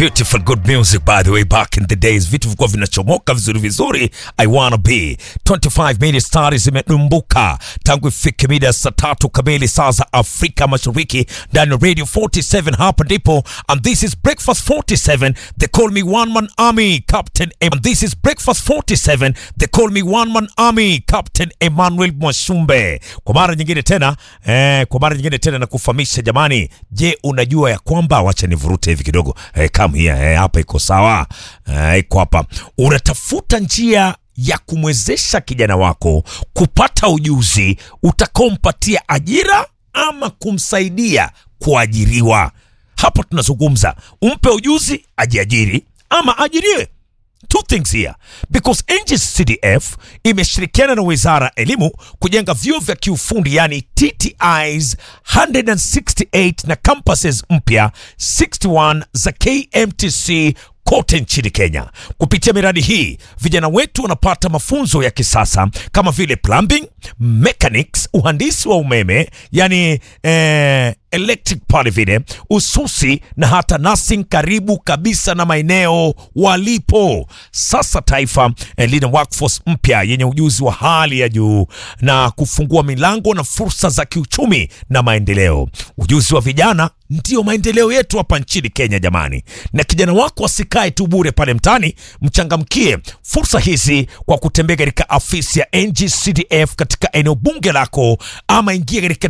Beautiful good music by the way back in the days, vitu vilikuwa vinachomoka vizuri vizuri. I wanna be 25 minutes tayari zimedumbuka tangu ifike mida ya saa tatu kamili saa za Afrika Mashariki ndani ya Radio 47. Hapa ndipo and this is Breakfast 47. They call me one man army Captain Em and this is Breakfast 47. They call me one man army Captain Emmanuel Mwashumbe. Kwa mara nyingine tena eh, kwa mara nyingine tena nakufahamisha jamani, je, unajua ya kwamba wacha nivurute hivi kidogo eh, come here eh, hapa iko sawa eh, iko hapa. Unatafuta njia ya kumwezesha kijana wako kupata ujuzi utakaompatia ajira ama kumsaidia kuajiriwa. Hapa tunazungumza umpe ujuzi ajiajiri ama ajiriwe two things here because NGCDF imeshirikiana na wizara ya elimu kujenga vyuo vya kiufundi yani TTIs 168 na campuses mpya 61 za KMTC kote nchini Kenya. Kupitia miradi hii, vijana wetu wanapata mafunzo ya kisasa kama vile plumbing, mechanics, uhandisi wa umeme yani eh, electric pale vile, ususi na hata nursing karibu kabisa na maeneo walipo. Sasa taifa eh, lina workforce mpya yenye ujuzi wa hali ya juu na kufungua milango na fursa za kiuchumi na maendeleo. Ujuzi wa vijana ndio maendeleo yetu hapa nchini Kenya jamani, na kijana wako asikae tu bure pale mtaani, mchangamkie fursa hizi kwa kutembea katika afisi ya NGCDF katika eneo bunge lako, ama ingia katika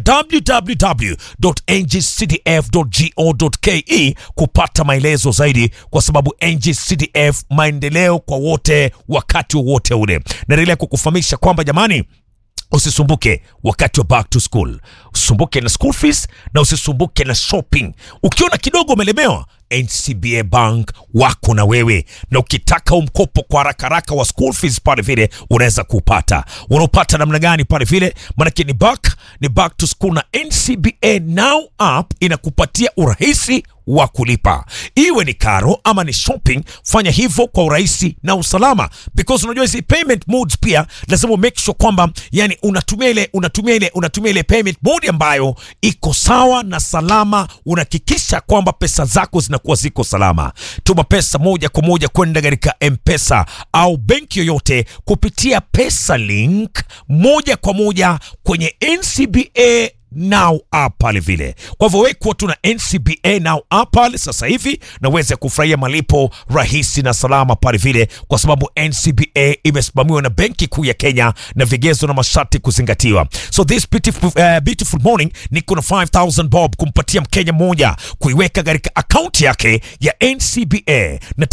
www.ngcdf.go.ke kupata maelezo zaidi, kwa sababu NGCDF maendeleo kwa wote, wakati wowote ule. Naendelea kukufahamisha kwamba jamani Usisumbuke wakati wa back to school, usisumbuke na school fees na usisumbuke na shopping. Ukiona kidogo umelemewa, NCBA Bank wako na wewe, na ukitaka umkopo kwa haraka haraka wa school fees pale vile unaweza kupata. Unaopata namna gani pale vile? Maanake ni back ni back to school, na NCBA Now app inakupatia urahisi wa kulipa, iwe ni karo ama ni shopping. Fanya hivyo kwa urahisi na usalama, because unajua hizi payment modes pia lazima make sure kwamba yani unatumia ile unatumia ile unatumia ile payment mode ambayo iko sawa na salama. Unahakikisha kwamba pesa zako zinakuwa ziko salama. Tuma pesa moja kwa moja kwenda katika M-Pesa au benki yoyote kupitia Pesa Link moja kwa moja kwenye NCBA Now app pale vile. Kwa hivyo wewe kuwa tuna NCBA Now app pale sasa hivi na uweze kufurahia malipo rahisi na salama pale vile, kwa sababu NCBA imesimamiwa na Benki Kuu ya Kenya na vigezo na masharti kuzingatiwa. So this beautiful, uh, beautiful morning niko na 5000 bob kumpatia Mkenya mmoja kuiweka katika akaunti yake ya NCBA na